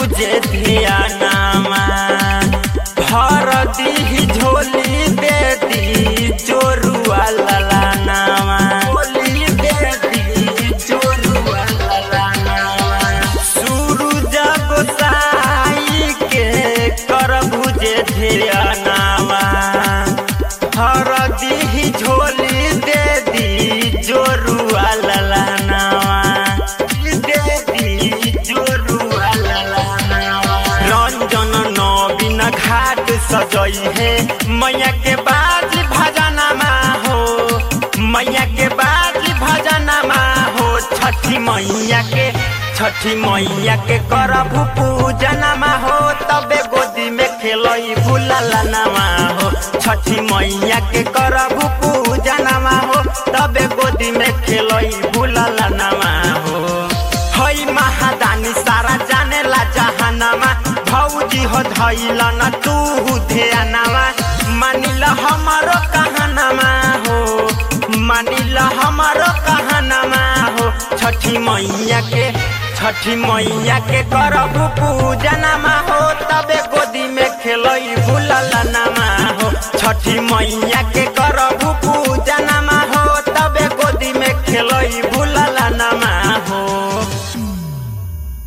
बुझे धियानामा भर दी झोली दे दी चोरुआ ललानामा झोली दे दी चोरुआ ललानामा सूरज गोसाई के कर बुझे धियानामा हर दी झोली दे दी जोरुआ ललानावा दे दी जोरुआ ललानावा रंजन नवीन घाट सजई है मैया के बाजी भजनमा हो मैया के बाजी भजनमा हो छठी मैया के छठी मैया के करबू पूजनमा हो तबे गोदी में खेलई भूललनमा हो छठी मैया के करबू पूजनमा हो तबे गोदी में खेलई भूललनमा हो हई महादानी सारा जाने ला जहानमा भौजी हो धैल न तू ध्यानमा मानिल हमारो कहनमा हो मानिल हमारो कहनमा हो छठी मैया के छठी मैया के करबू पूजनमा हो तबे गोदी में खेलई भूललनमा हो छठी मैया के